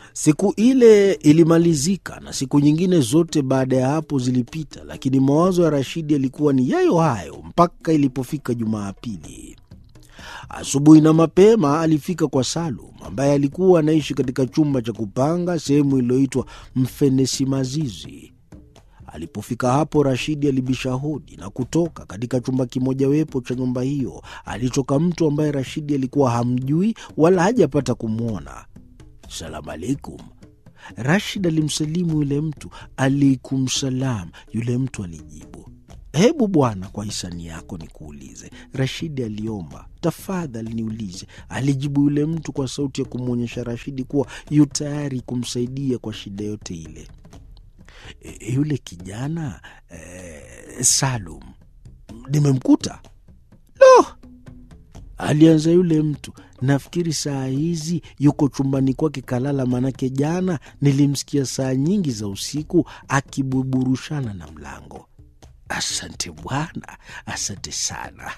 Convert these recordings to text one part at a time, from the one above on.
Siku ile ilimalizika na siku nyingine zote baada ya hapo zilipita, lakini mawazo ya Rashidi yalikuwa ni yayo hayo mpaka ilipofika Jumapili. Asubuhi na mapema alifika kwa Salum ambaye alikuwa anaishi katika chumba cha kupanga sehemu iliyoitwa Mfenesi Mazizi. Alipofika hapo, Rashidi alibisha hodi na kutoka katika chumba kimojawapo cha nyumba hiyo. Alitoka mtu ambaye Rashidi alikuwa hamjui wala hajapata kumwona. Salamu alaikum. Rashid alimsalimu yule mtu. Alaikum salam. Yule mtu alijibu, hebu bwana, kwa hisani yako nikuulize. Rashidi aliomba, tafadhali niulize. Alijibu yule mtu kwa sauti ya kumwonyesha Rashidi kuwa yu tayari kumsaidia kwa shida yote ile. E, yule kijana e, Salum nimemkuta. Lo, alianza yule mtu, nafikiri saa hizi yuko chumbani kwake kalala, manake jana nilimsikia saa nyingi za usiku akibuburushana na mlango. Asante bwana, asante sana.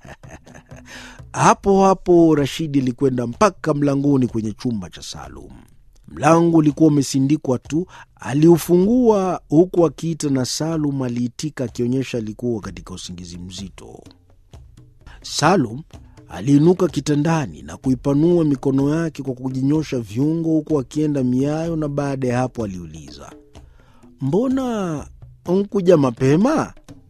hapo hapo Rashidi alikwenda mpaka mlangoni kwenye chumba cha Salum. Mlango ulikuwa umesindikwa tu. Aliufungua huku akiita, na Salum aliitika akionyesha alikuwa katika usingizi mzito. Salum aliinuka kitandani na kuipanua mikono yake kwa kujinyosha viungo, huku akienda miayo, na baada ya hapo aliuliza, mbona nkuja mapema?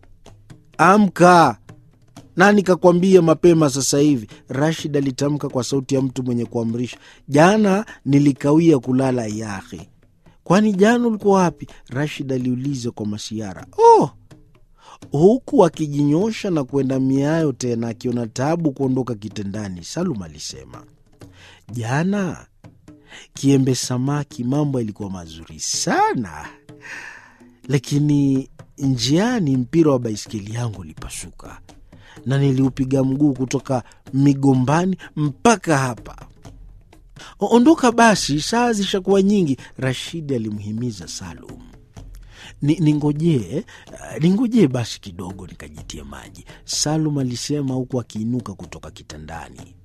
Amka! Nani kakwambia mapema sasa hivi? Rashid alitamka kwa sauti ya mtu mwenye kuamrisha. Jana nilikawia kulala yahi. Kwani jana ulikuwa wapi? Rashid aliuliza kwa masiara. Oh, huku akijinyosha na kuenda miayo tena, akiona tabu kuondoka kitandani. Salum alisema, jana kiembe samaki, mambo yalikuwa mazuri sana, lakini njiani mpira wa baiskeli yangu ulipasuka na niliupiga mguu kutoka migombani mpaka hapa. Ondoka basi, saa zishakuwa nyingi, Rashidi alimhimiza Salum. Ningojee, ningojee basi kidogo nikajitie maji, Salum alisema huku akiinuka kutoka kitandani.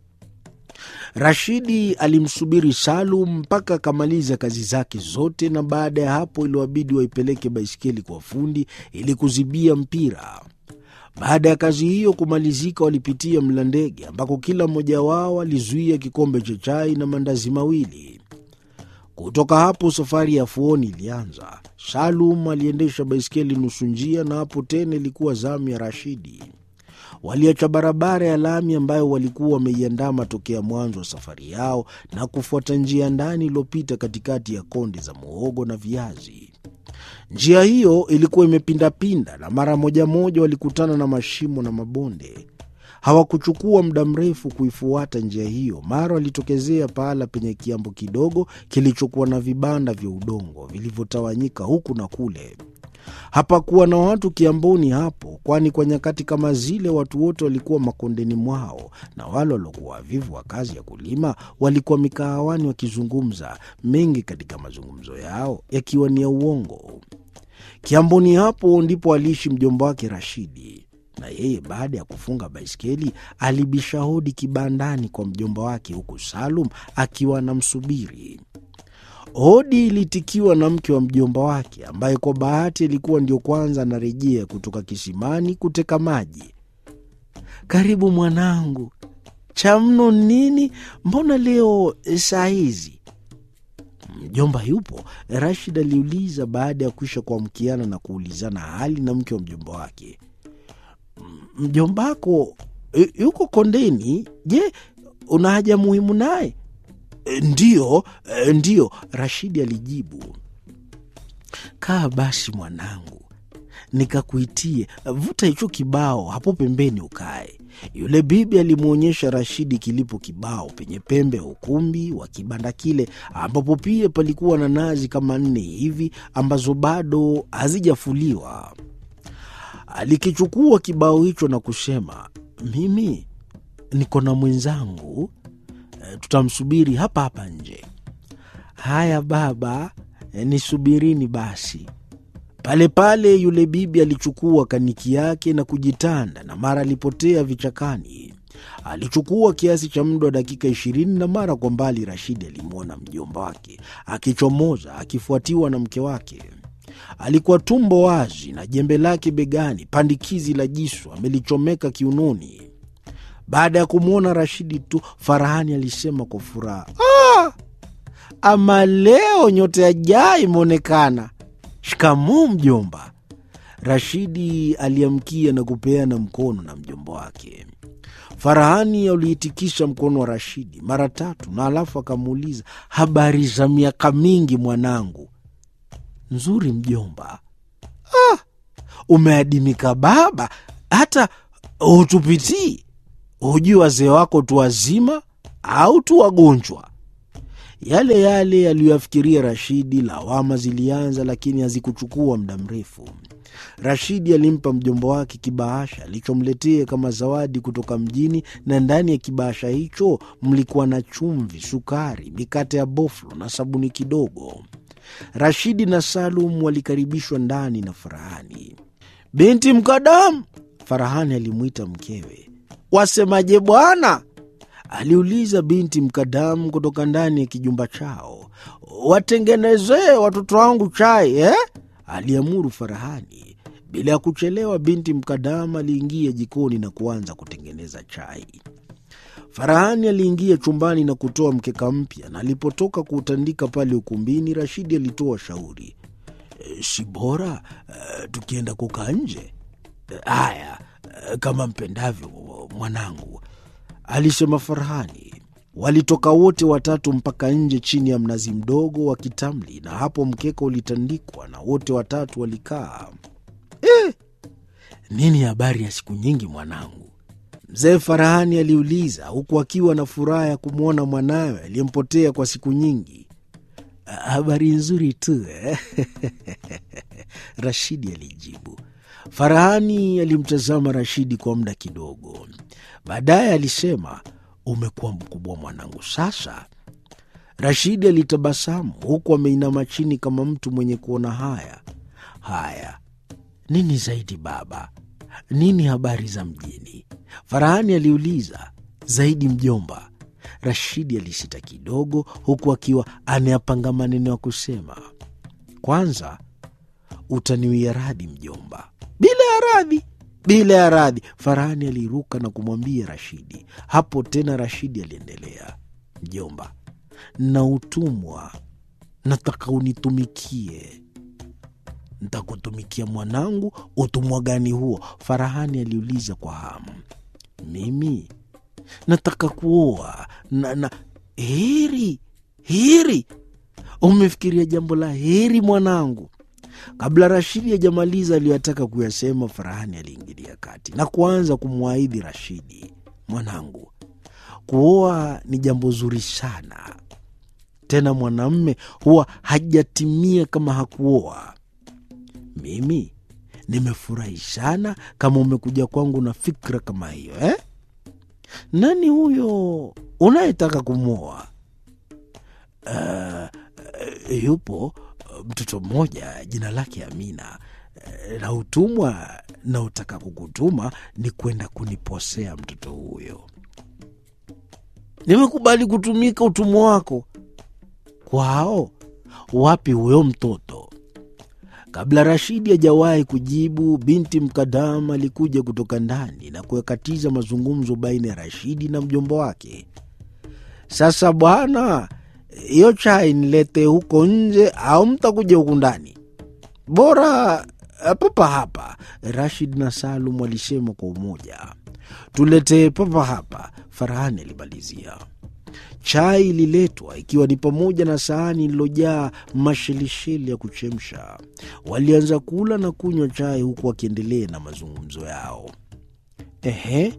Rashidi alimsubiri Salum mpaka akamaliza kazi zake zote, na baada ya hapo iliwabidi waipeleke baiskeli kwa fundi ili kuzibia mpira. Baada ya kazi hiyo kumalizika, walipitia Mlandege ambako kila mmoja wao alizuia kikombe cha chai na mandazi mawili. Kutoka hapo safari ya Fuoni ilianza. Salum aliendesha baiskeli nusu njia, na hapo tena ilikuwa zamu ya Rashidi. Waliacha barabara ya lami ambayo walikuwa wameiandama tokea mwanzo wa safari yao na kufuata njia ndani iliyopita katikati ya konde za muhogo na viazi. Njia hiyo ilikuwa imepindapinda na mara moja moja walikutana na mashimo na mabonde. Hawakuchukua muda mrefu kuifuata njia hiyo, mara walitokezea pahala penye kiambo kidogo kilichokuwa na vibanda vya udongo vilivyotawanyika huku na kule. Hapakuwa na watu kiamboni hapo, kwani kwa nyakati kama zile watu wote walikuwa makondeni mwao, na wale waliokuwa wavivu wa kazi ya kulima walikuwa mikahawani wakizungumza, mengi katika mazungumzo yao yakiwa ni ya uongo. Kiamboni hapo ndipo aliishi mjomba wake Rashidi, na yeye baada ya kufunga baiskeli alibisha hodi kibandani kwa mjomba wake, huku Salum akiwa anamsubiri. Hodi ilitikiwa na mke wa mjomba wake ambaye kwa bahati alikuwa ndio kwanza anarejea kutoka kisimani kuteka maji. Karibu mwanangu. Cha mno nini? Mbona leo saa hizi? Mjomba yupo? Rashid aliuliza baada ya kuisha kuamkiana na kuulizana hali na mke wa mjomba wake. Mjombako yuko kondeni? Je, una haja muhimu naye? Ndiyo, ndiyo, Rashidi alijibu. Kaa basi mwanangu, nikakuitie. Vuta hicho kibao hapo pembeni ukae. Yule bibi alimwonyesha Rashidi kilipo kibao penye pembe ya ukumbi wa kibanda kile, ambapo pia palikuwa na nazi kama nne hivi ambazo bado hazijafuliwa. Alikichukua kibao hicho na kusema, mimi niko na mwenzangu tutamsubiri hapa hapa nje. Haya baba, nisubirini basi. Pale pale yule bibi alichukua kaniki yake na kujitanda, na mara alipotea vichakani. Alichukua kiasi cha muda wa dakika ishirini na mara kwa mbali Rashidi alimwona mjomba wake akichomoza akifuatiwa na mke wake. Alikuwa tumbo wazi na jembe lake begani, pandikizi la jisu amelichomeka kiunoni. Baada ya kumwona Rashidi tu, Farahani alisema kwa furaha, ah, ama leo nyota ya jaa imeonekana. Shikamoo mjomba. Rashidi aliamkia na kupeana mkono na mjomba wake. Farahani aliitikisha mkono wa Rashidi mara tatu na alafu akamuuliza, habari za miaka mingi mwanangu? Nzuri mjomba. Ah, umeadimika baba, hata hutupitii. Hujui wazee wako tu wazima au tu wagonjwa? Yale yale aliyoyafikiria Rashidi. Lawama zilianza, lakini hazikuchukua muda mrefu. Rashidi alimpa mjomba wake kibahasha alichomletea kama zawadi kutoka mjini, na ndani ya kibahasha hicho mlikuwa na chumvi, sukari, mikate ya boflo na sabuni kidogo. Rashidi na Salum walikaribishwa ndani na Farahani. Binti Mkadamu, Farahani alimwita mkewe. Wasemaje bwana? aliuliza binti Mkadamu kutoka ndani ya kijumba chao. Watengenezee watoto wangu chai eh? aliamuru Farahani. Bila ya kuchelewa, binti Mkadamu aliingia jikoni na kuanza kutengeneza chai. Farahani aliingia chumbani na kutoa mkeka mpya, na alipotoka kuutandika pale ukumbini, Rashidi alitoa shauri, e, si bora e, tukienda kukaa nje? Haya, e, kama mpendavyo mwanangu, alisema Farahani. Walitoka wote watatu mpaka nje chini ya mnazi mdogo wa kitamli, na hapo mkeka ulitandikwa na wote watatu walikaa. Eh, nini habari ya siku nyingi mwanangu? Mzee Farahani aliuliza huku akiwa na furaha ya kumwona mwanawe aliyempotea kwa siku nyingi. Habari nzuri tu eh? Rashidi alijibu. Farahani alimtazama Rashidi kwa muda kidogo, baadaye alisema, umekuwa mkubwa mwanangu sasa. Rashidi alitabasamu huku ameinama chini kama mtu mwenye kuona haya. Haya, nini zaidi baba? Nini habari za mjini? Farahani aliuliza. Zaidi mjomba. Rashidi alisita kidogo, huku akiwa anayapanga maneno ya kusema. Kwanza utaniwia radhi mjomba. Bila ya radhi, bila ya radhi, Farahani aliruka na kumwambia Rashidi. Hapo tena Rashidi aliendelea, mjomba, na utumwa, nataka unitumikie. Ntakutumikia mwanangu. Utumwa gani huo? Farahani aliuliza kwa hamu. Mimi nataka kuoa na, na heri heri. Umefikiria jambo la heri mwanangu. Kabla Rashidi hajamaliza aliyoyataka kuyasema, Farahani aliingilia kati na kuanza kumwahidi Rashidi, mwanangu, kuoa ni jambo zuri sana, tena mwanamme huwa hajatimia kama hakuoa. Mimi nimefurahi sana kama umekuja kwangu na fikra kama hiyo eh? Nani huyo unayetaka kumwoa? Uh, yupo mtoto mmoja jina lake Amina, uh, na utumwa na utaka kukutuma ni kwenda kuniposea mtoto huyo. Nimekubali kutumika utumwa wako kwao. Wapi huyo mtoto? Kabla Rashidi hajawahi kujibu, binti Mkadam alikuja kutoka ndani na kuyakatiza mazungumzo baina ya Rashidi na mjomba wake. Sasa bwana, hiyo chai nilete huko nje au mtakuja huku ndani? Bora papa hapa, Rashid na Salum walisema kwa umoja. Tuletee papa hapa, Farahani alimalizia. Chai ililetwa ikiwa ni pamoja na sahani ililojaa mashelisheli ya kuchemsha. Walianza kula na kunywa chai huku wakiendelea na mazungumzo yao. Ehe,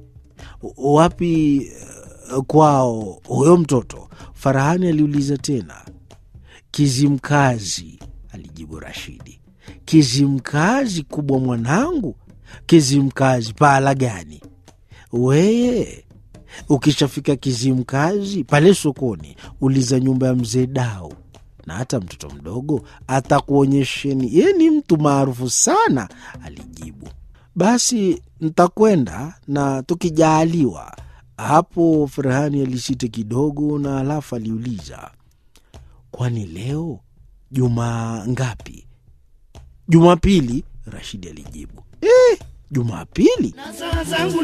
wapi uh, kwao huyo mtoto? Farahani aliuliza tena. Kizimkazi, alijibu Rashidi. Kizimkazi kubwa mwanangu? Kizimkazi pahala gani? Weye Ukishafika Kizimkazi pale sokoni, uliza nyumba ya mzee Dau, na hata mtoto mdogo atakuonyesheni. Ye ni mtu maarufu sana, alijibu. Basi ntakwenda na tukijaaliwa, Hapo Ferhani alisita kidogo, na halafu aliuliza, kwani leo juma ngapi? Jumapili, Rashidi alijibu. Eh, Jumapili?